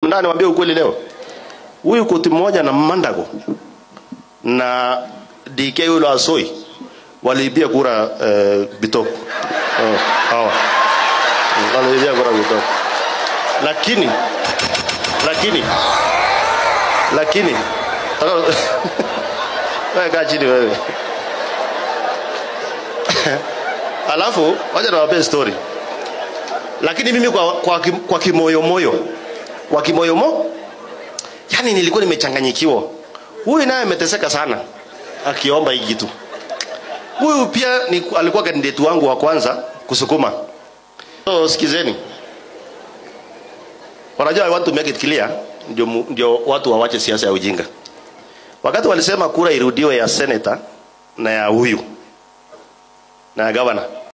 ndani niwaambie ukweli leo. Huyu koti mmoja na Mandago na DK yule Asoi waliibia kura eh, Bitok. Oh, hawa. Waliibia kura Bitok. Lakini lakini lakini wewe kaa chini wewe. Alafu wacha niwape story. Lakini mimi kwa kwa, kim- kwa kimoyomoyo kwa kimoyomo yani nilikuwa nimechanganyikiwa. Huyu naye ameteseka sana akiomba hii kitu. Huyu pia ni, alikuwa kandidati wangu wa kwanza kusukuma. So sikizeni. Wanajua I want to make it clear ndio mu- ndio watu wawache siasa ya ujinga. Wakati walisema kura irudiwe ya senator na ya huyu na ya governor